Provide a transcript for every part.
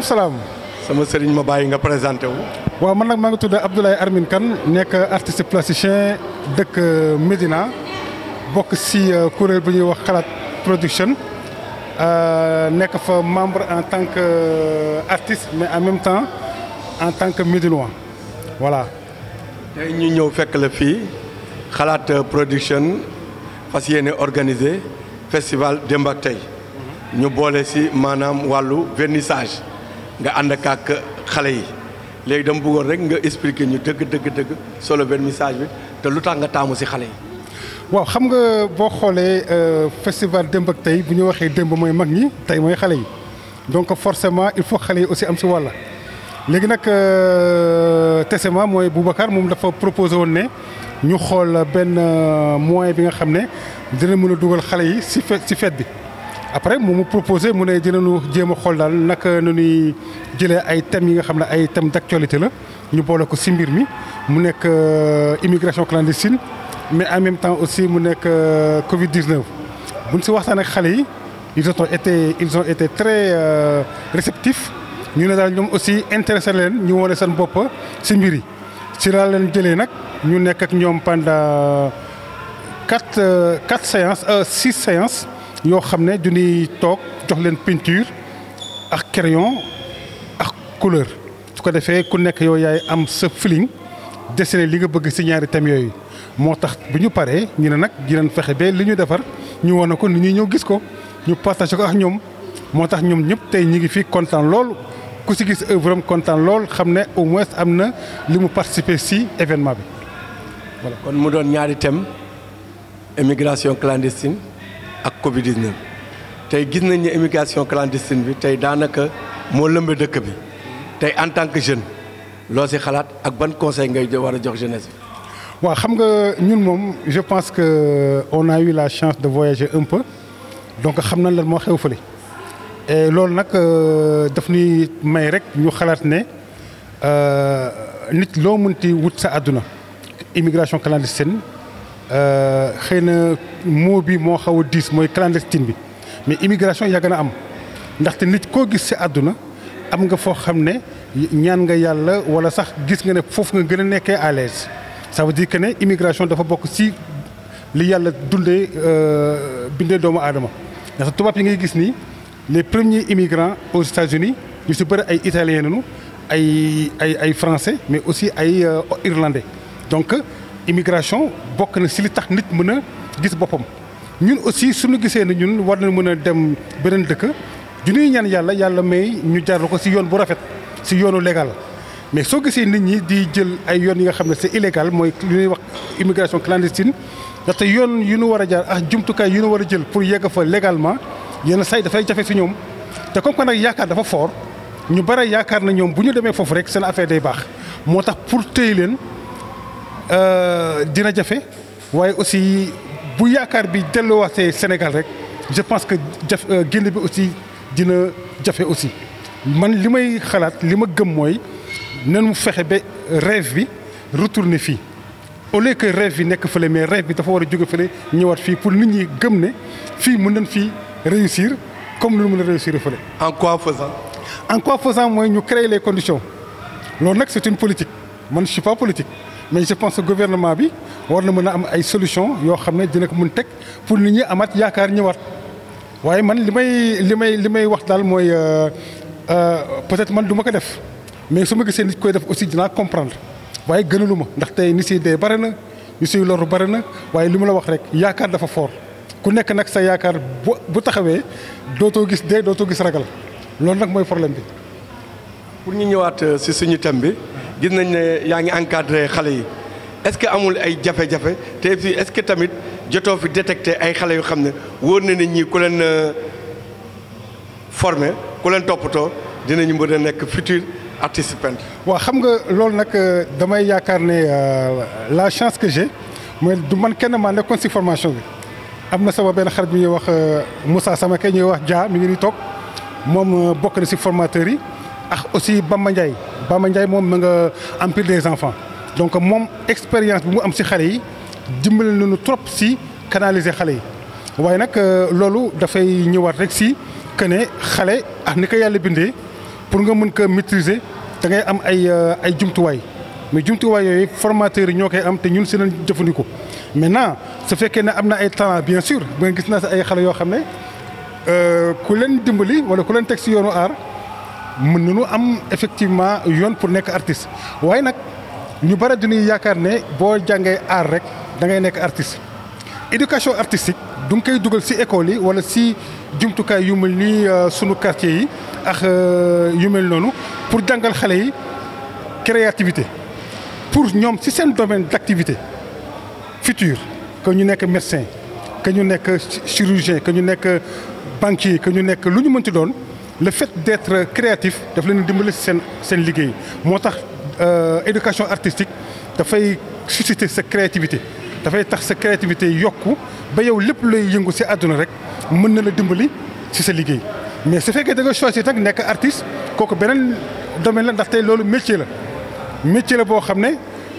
maaleykum salaam. sama sëriñ ma bàyyi nga présenté wu. waaw man nag maa ngi tudd Abdoulaye Armine Kane nekk artiste plasticien dëkk Médina bokk si kuréel bu ñuy wax xalaat production nekk fa membre en tant que artiste mais en même temps en tant que médinois voilà. tey ñu ñëw fekk la fii xalaat production fas yéene organiser festival démb ak tey ñu boole si maanaam wàllu vernissage nga ànd ak xale yi léegi dama bëggoon rek nga expliquer ñu dëgg dëgg dëgg solo vernissage bi te lu tax nga taamu si xale yi. waaw xam nga boo xoolee festival démb ak tey bu ñu waxee démb mooy mag ñi tey mooy xale yi donc forcément il faut xale yi aussi am si wàlla léegi nag tesement mooy Boubacar moom dafa proposé woon ne ñu xool benn moyen bi nga xam ne dina mën a dugal xale yi si fe si fête bi. après moom mu proposé mu ne dinañu jéem a xool daal naka nu ñuy jëlee ay thèmes yi nga xam ne ay thèmes d'actualité la ñu boole ko si mbir mi mu nekk immigration clandestine mais en même temps aussi mu nekk Covid 19. buñ si waxtaan ak xale yi ils ont été ils ont été très réceptifs ñu ne daal ñoom aussi intéressé leen ñu wane seen bopp si mbir yi si laa leen jëlee nag ñu nekk ak ñoom pendant quatre quatre séances six séances. yoo xam ne duñuy toog jox leen peinture ak crayon ak couleur su ko defee ku nekk yow yaay am sa feeling dessiné li nga bëgg ci ñaari thèmes yooyu moo tax bu ñu paree ñu ne nag dinañ fexe ba li ñu defar ñu wane ko ni ñuy ñëw gis ko ñu partagé ko ak ñoom moo tax ñoom ñëpp tey ñu ngi fi kontaan lool ku ci gis œuvre am kontaan lool xam ne au moins am na li mu participer ci événement bi voilà. kon mu doon ñaari thèmes immigration clandestine. ak Covid 19 tey gis nañ ne immigration clandestine bi tey daanaka moo lëmbe dëkk bi tey en tant que jeune loo si xalaat ak ban conseil ngay war a jox jeunesse bi. waaw xam nga ñun moom je pense que on a eu la chance de voyager un peu donc xam nañ lan moo xew fële et loolu nag daf ñuy may rek ñu xalaat ne nit loo mënti wut sa àdduna immigration clandestine. xëy na mot bi moo xaw a diis mooy clandestine bi mais immigration yàgg na am ndaxte nit koo gis ci àdduna am nga foo xam ne ñaan nga yàlla walla sax gis nga ne foofu nga gën a nekkee à l'aise ça veut dire que ne immigration dafa bokk ci li yàlla dundee bindee doomu aadama ndaxte tubaab yi ngay gis nii les premiers immigrants aux États-Unis ñu ci bëri ay italiens nañu ay ay ay français mais aussi ay irlandais donc. immigration bokk na ci li tax nit mën a gis boppam ñun aussi suñu gisee ne ñun war na mën a dem beneen dëkk du ñuy ñaan yàlla yàlla may ñu jaarlu ko ci yoon bu rafet ci yoonu légal mais soo gisee nit ñi di jël ay yoon yi nga xam ne c'est illégal mooy li ñuy wax immigration clandestine ndaxte yoon yu ñu war a jaar ak jumtukaay yu ñu war a jël pour yegg fa légalement yenn say dafay jafe ci ñoom te comme que nag yaakaar dafa fort ñu bare yaakaar na ñoom bu ñu demee foofu rek seen affaire day baax moo tax pour téye leen. dina jafe waaye aussi bu yaakaar bi delluwaatee Sénégal rek je pense que jaf génn bi aussi dina jafe aussi man li may xalaat li ma gëm mooy nan mu fexe ba rêve bi retourner fii au lieu que rêve bi nekk fële mais rêve bi dafa war a jóge fële ñëwaat fii pour nit ñi gëm ne fii mën nañ fii réussir comme lu mën a réussir fële. en quoi faisant. en quoi faisant mooy ñu créer les conditions loolu nag c'est une politique man je suis pas politique. mais je pense que gouvernement bi war na mën a am ay solution yoo xam ne dina ko mën teg pour nit ñi amaat yaakaar ñëwaat waaye man li may li may li may wax daal mooy peut-être man du ma ko def mais su ma gisee nit koy def aussi dinaa comprendre waaye gënalu ma ndax tey ni siy dee bare na ñu siy loru bare na waaye li ma la wax rek yaakaar dafa fort ku nekk nag sa yaakaar bu bu taxawee dootoo gis dee dootoo gis ragal loolu nag mooy problème bi. pour ñu ñëwaat ci suñu thème bi. gis nañ ne yaa ngi encadré xale yi est-ce que amul ay jafe-jafe te fii est-ce que tamit jotoo fi détecté ay xale yu xam ne wóor na ne ñii ku leen formé ku leen toppatoo dinañu mën a nekk futur artiste peintre. waaw xam nga loolu nag damay yaakaar ne la chance que j'ai mooy du man kenn maa nekkoon ci formation bi am na sama benn xarit bi ñuy wax Moussa Samake ñuy wax Dia mi ngi nii toog moom bokk na ci formateurs yi. ak aussi Bamba Ndiaye Bamba Ndiaye moom ma nga empire des enfants donc moom expérience bi mu am ci xale yi dimbali nañu trop ci canaliser xale yi waaye nag loolu dafay ñëwaat rek ci que ne xale ak ni ko yàlla bindee pour nga mën ko maîtriser da ngay am ay ay jumtuwaay mais jumtuwaay yooyu formateurs yi ñoo koy am te ñun si lañ jëfandikoo maintenant su fekkee ne am na ay talent bien sûr ba nga gis naa si ay xale yoo xam ne ku leen dimbali wala ku leen teg si yoonu aar mën nañu am effectivement yoon pour nekk artiste waaye nag ñu bëri dañuy yaakaar ne boo jàngee aar rek da ngay nekk artiste éducation artistique du nga koy dugal si école yi wala si jumtukaay yu mel ni sunu quartier yi ak yu mel noonu pour jàngal xale yi créativité pour ñoom si seen domaine d' activité futur que ñu nekk médecin que ñu nekk chirurgien que ñu nekk banquier que ñu nekk lu ñu mënti doon le fait d' être créatif daf leen dimbali si seen seen liggéey moo tax éducation artistique dafay susciter sa créativité dafay tax sa créativité yokku ba yow lépp lay yëngu si àdduna rek mën na la dimbali si sa liggéey mais su fekkee da nga choisir nag nekk artiste kooku beneen domaine la ndaxte loolu métier la métier la boo xam ne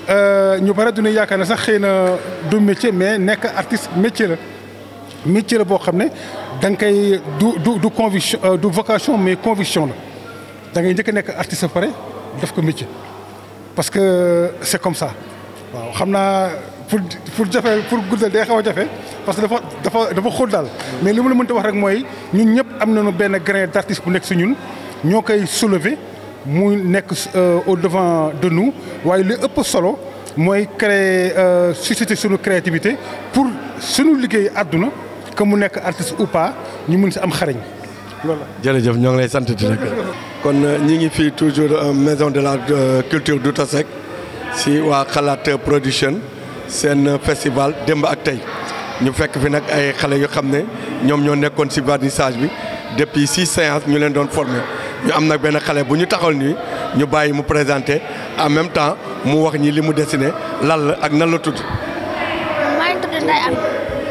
ñu bare du ñu yaakaar ne sax xëy na du métier mais nekk artiste métier la métier la boo xam ne da nga koy du du du conviction du vocation mais conviction la da ngay njëkk a nekk artiste ba pare def ko métier parce que c' est comme ça waaw xam naa pour pour jafe pour guddal day xaw a jafe parce que dafa dafa dafa xóot daal mais li ma la mënta wax rek mooy ñun ñëpp am nañu benn grain d' artiste bu nekk si ñun ñoo koy soulever mu nekk au devant de nous waaye li ëpp solo mooy créer susciter suñu créativité pour suñu liggéey àdduna que mu nekk artiste ou pas ñu mën si am xarañ loolu la. jërëjëf ñoo ngi lay sant di la kon ñi ngi fii toujours maison de la culture Douta Seck si waa xalaat production seen festival démb ak tey ñu fekk fi nag ay xale yu xam ne ñoom ñoo nekkoon si vernissage bi depuis six séances ñu leen doon formé ñu am nag benn xale bu ñu taxal nii ñu bàyyi mu présenté en même temps mu wax ñi li mu dessiné lan la ak nan la tudd. man maa ngi tudd Ndeye Amy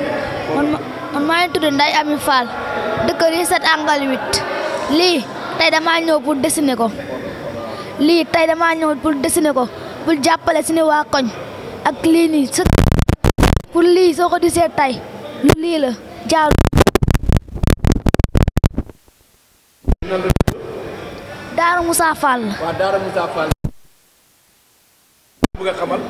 man man maa ngi tudd Ndeye Amy Fall dëkk Risset angle huit lii tey damaa ñëw pour dessiner ko lii tey damaa ñëw pour dessiner ko pour jàppale suñu waa koñ ak lii nii sa pour lii soo ko gisee tey lu lii la jaaru Daara Moussa Fall la. waaw Daara Moussa Fall. bëgg a xamal.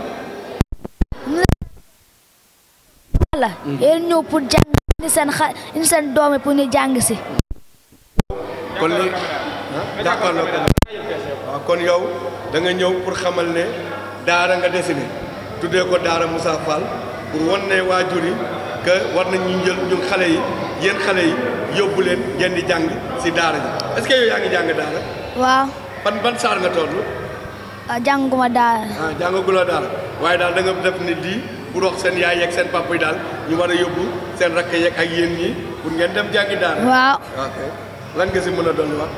la yéen ñëw pour jàng ni seen xa ni seen doom yi pour ñu jàng si. kon léegi jàkkaarloo ko waaw kon yow da nga ñëw pour xamal ne daara nga dessiné tuddee ko Daara Moussa Fall pour wan ne waajur yi que war nañ ñu jël ñun xale yi yéen xale yi yóbbu leen ngeen di jàng si daara ji est-ce que yow yaa ngi jàng daara waaw ban ban saar nga toll ah jànguma daara ah jàngaguloo daara waaye daal da nga def ne lii pour wax seen yaay yeeg seen papa yi daal ñu war a yóbbu seen rakk yeeg ak yéen ñi pour ngeen dem jàngi daara. waaw ok lan nga si mën a dolliwaat.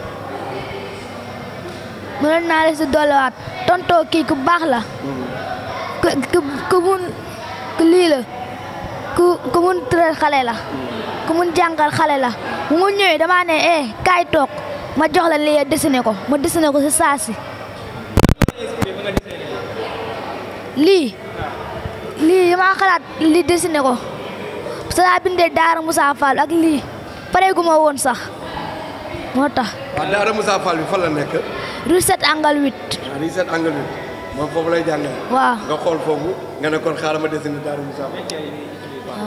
mënoon naa la si dolliwaat tontoo kii ku baax la ku ku ku mun ku lii la ku ku mun tëral xale la ku mun jàngal xale la bu mu ñëwee damaa ne eh kaay toog ma jox la lii dessiné ko ma dessiné ko si saa si lii lii damaa xalaat lii dessiné ko parce que daa bindee Daara Moussa Fall ak lii pareegu ma woon sax moo tax waaw Daara Moussa Fall bi fan la nekk. rue 7 angle 8 waaw lii seen angle bi moom foofu lay jàngale. waaw nga xool foofu nga ne kon xaaral ma dessiné Daara Moussa Fall.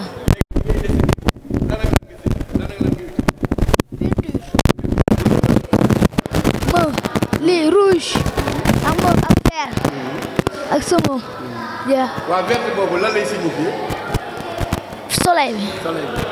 mauve lii rouge ak mauve ak vert ak sama ja waaw vert boobu lan lay signifié. soleil bi soleil bi.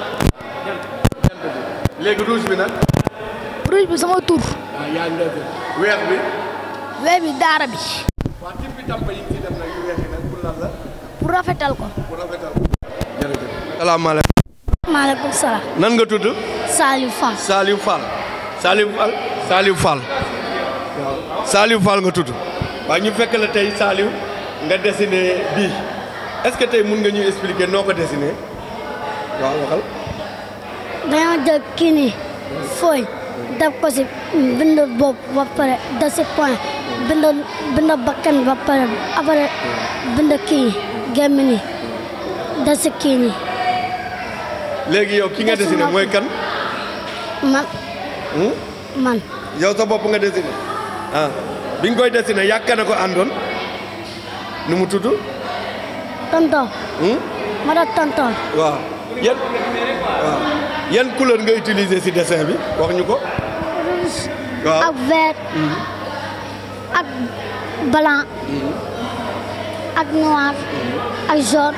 léegi rouge bi nag. rouge bi sama tur waaw yaa ngi def weex bi. vert bi daara bi waa tim bi tàmpa yi ci def nag yu weex yi nag pour lan la pour rafetal ko pour rafetal. jërëjëf. salaamaaleykum. maaleykum salaam nan nga tudd. Saliou Fall Saliou Fall. Saliou Fall. Saliou Fall. waaw Saliou Fall nga tudd. waaye ñu fekk la tey Saliou nga dessiné bii est-ce que tey mun nga ñu expliquer noo ko dessiné waaw waxal. dañoo jël kii nii fooy def ko si bind bopp ba pare def si point bind bind bakkan ba pare après bind kii gémmi nii def si kii nii léegi yow ki nga dessiné mooy kan. man Hmm? man yow sa bopp nga dessiné ah bi nga koy dessiné yàgg na ko àndoon nu mu tudd. tonton Hmm? ma da tonton waaw yan waaw yan couleur nga utiliser ci dessin bi wax ñu ko. waaw ak vert ak blanc ak noir ak jaune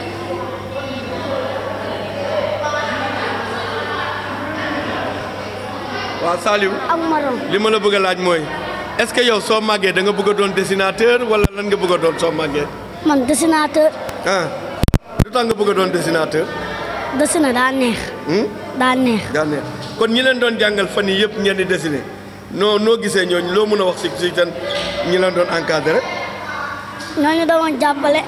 waaw Saliou ak marron li ma la bëgg a laaj mooy est-ce que yow soo màggee da nga bëgg a doon dessinateur wala lan nga bëgg a doon soo màggee. man dessinateur ah lu tax nga bëgg a doon dessinateur. dessiné daa neex Hmm? daa neex daa neex kon ñi leen doon jàngal fan yii yëpp ngeen di dessiner noo noo gisee ñooñu loo mën a wax si si seen ñi leen doon encadré ñooñu doon jàppale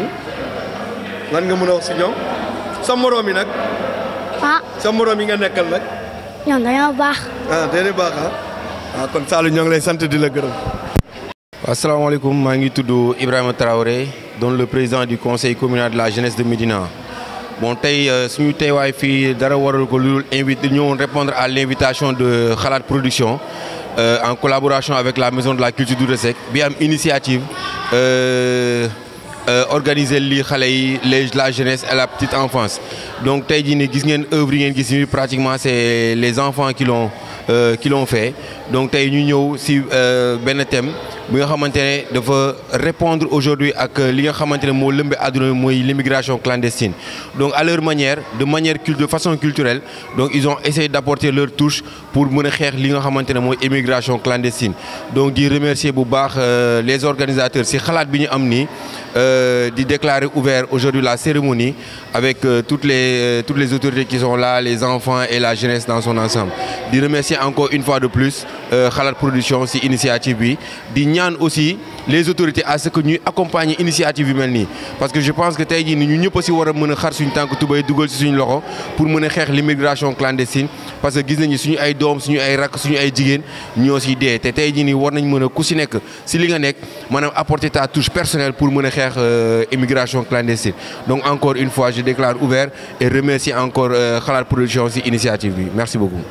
lan nga mën a wax si ñoom sa moroom yi nag ah sa moroom yi nga nekkal nag ñoom dañoo baax ah déedéet baax ah ah kon Saliou ñoo ngi lay sant di la gërëm. asalaamaaleykum maa ngi tudd Ibrahima Traoré doon le président du conseil communal de la jeunesse de Médina bon tey euh, suñu teewaay fii dara waral ko lu dul invité ñëwoon répondre à l'invitation de Xalaat Production euh, en collaboration avec la maison de la culture du Ressec bi am initiative euh, euh, organiser lii xale yi les la jeunesse et la petite enfance donc tey jii nii gis ngeen œuvre yi ngeen gis nii pratiquement c'est les enfants qui l'ont euh, qui l'ont fait donc tey ñu ñëw si euh, benn thème bi nga xamante ne dafa répondre aujourd'hui ak li nga xamante ne moo lëmbe àdduna bi mooy l'immigration clandestine donc à leur manière de manière cul- de façon culturelle donc ils ont essayé d'apporter leur touche pour mën a xeex li nga xamante ne mooy immigration clandestine donc di remercier bu baax euh, les organisateurs si xalaat bi ñu am nii euh, di déclarer ouvert aujourd'hui la cérémonie avec euh, toutes les euh, toutes les autorités qui sont là les enfants et la jeunesse dans son ensemble di remercier encore une fois de plus euh, Xalaat Production si initiative bi di ñaan aussi les autorités à ce que ñuy accompagner initiative yu mel nii parce que je pense que tey jii ni ñu ñëpp aussi war a mën a xar suñu tànk tubay dugal si suñu loxo pour mën a xeex l'immigration clandestine parce que gis nañu suñu ay doom suñu ay rakk suñu ay jigéen ñoo siy dee te tey jii nii war nañ mën a ku si nekk si li nga nekk maanaam apporter ta touche personnelle pour mën a xeex euh, immigration clandestine donc encore une fois je déclare ouvert et remercie encore euh, Xalaat Production si initiative bi merci beaucoup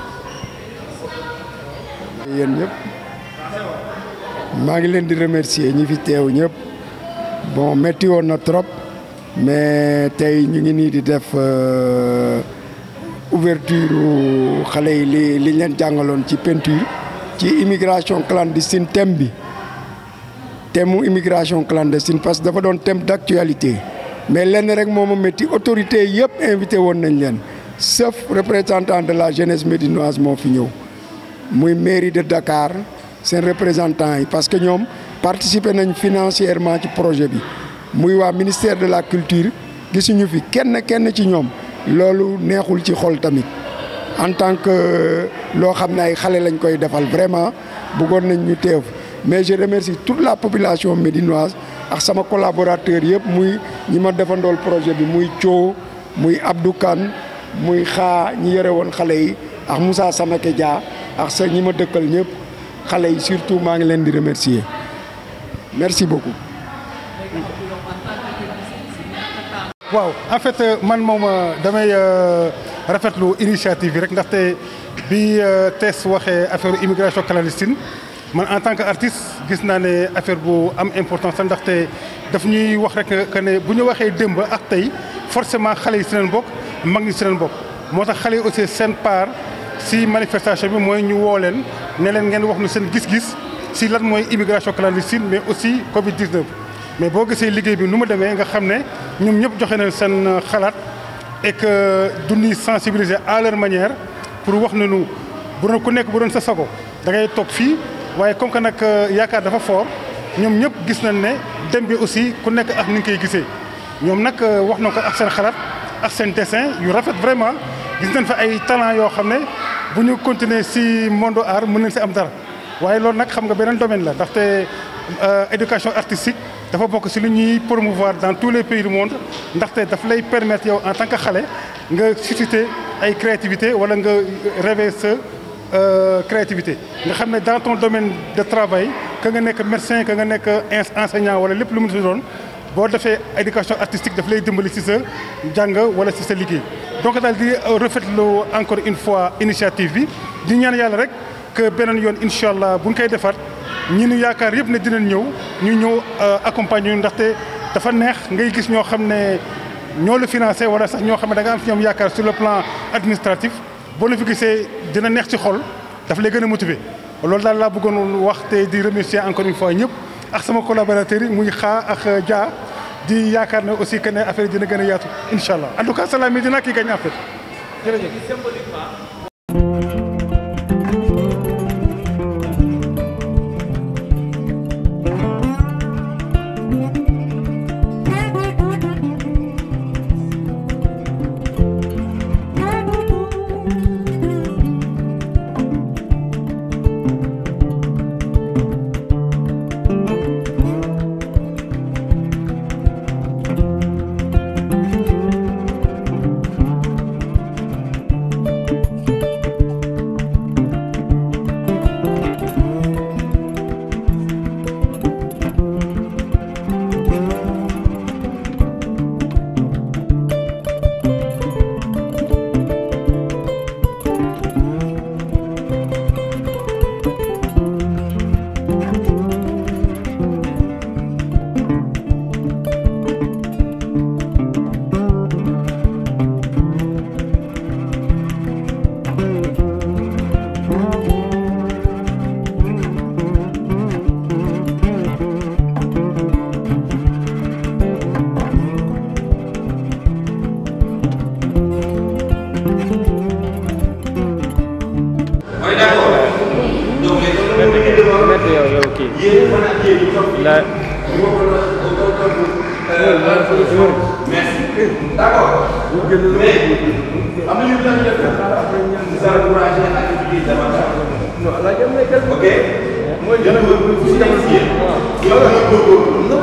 yéen ñëpp maa ngi leen di remercier ñi fi teew ñëpp bon métti woon na trop mais tey ñu ngi nii di def euh, ouverture xale yi li li leen jàngaloon ci peinture ci immigration clandestine thème bi thème mu immigration clandestine parce que dafa doon thème d'actualité mais lenn rek moo ma métti autorité yëpp invité woon nañ leen sauf représentant de la jeunesse médinoise moo fi ñëw muy mairie de Dakar seen représentant yi parce que ñoom participer nañ financièrement ci projet bi muy waa ministère de la culture gisuñu fi kenn kenn ci ñoom loolu neexul ci xol tamit en tant que loo xam ne ay xale lañ koy defal vraiment bëggoon nañ ñu teew mais je remercie toute la population médinoise ak sama collaborateur yëpp muy ñi ma defandool projet bi muy Thio muy Abdou Kane muy xaa ñi yore woon xale yi ak Moussa Samake Dia ak sa ñi ma dëkkal ñëpp xale yi surtout maa ngi leen di remercier merci beaucoup. waaw en fait euh, man moom euh, damay euh, rafetlu initiative bi rek ndaxte bi TES waxee affaire immigration clandestine man en tant que artiste gis naa ne affaire bu am importance la ndaxte daf ñuy wax rek que ne bu ñu waxee démb ak tey forcément xale yi si leen bokk mag ñi si leen bokk moo tax xale yi aussi seen part si manifestation bi mooy ñu woo leen ne leen ngeen wax nu seen gis-gis si lan mooy immigration clandestine mais aussi Covid 19. mais boo gisee liggéey bi nu mu demee nga xam ne ñoom ñëpp joxe na seen xalaat et que duñuy sensibiliser à leur manière pour wax ne nu bu doon ku nekk bu doon sa sago da ngay toog fii waaye comme que nag yaakaar dafa fort ñoom ñëpp gis nañ ne dem bi aussi ku nekk ak ni nga koy gisee. ñoom nag wax na ko ak seen xalaat ak seen dessin yu rafet vraiment gis nañ fa ay talent yoo xam ne bu ñu continuer si monde art mën nañ si am dara waaye loolu nag xam nga beneen domaine la ndaxte éducation artistique. dafa bokk ci lu ñuy promouvoir dans tous les pays du monde ndaxte daf lay permettre yow en tant que xale nga susciter ay créativité wala nga réveiller sa créativité nga xam ne dans ton domaine de travail que nga nekk médecin que nga nekk enseignant wala lépp lu mu si doon boo defee éducation artistique daf lay dimbali ci sa jàng wala ci sa liggéey donc daal di rafetlu encore une fois initiative bi di ñaan yàlla rek que beneen yoon incha allah bu ñu koy defar ñi nu yaakaar yëpp ne dinañ ñëw ñu ñëw accompagner ñu ndaxte dafa neex ngay gis ñoo xam ne ñoo la financé wala sax ñoo xam ne da nga am ci ñoom yaakaar sur le plan administratif boo la fi gisee dina neex ci xol daf lay gën a motiver loolu daal laa bëggoon wax te di remercier encore une fois ñëpp ak sama collaborateurs yi muy xaa ak Dia di yaakaar ne aussi que ne affaire dina gën a yaatu incha allah en tout cas Salam Médina kii gañ affaire jërëjëf.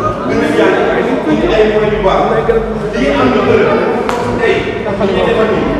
Thank you.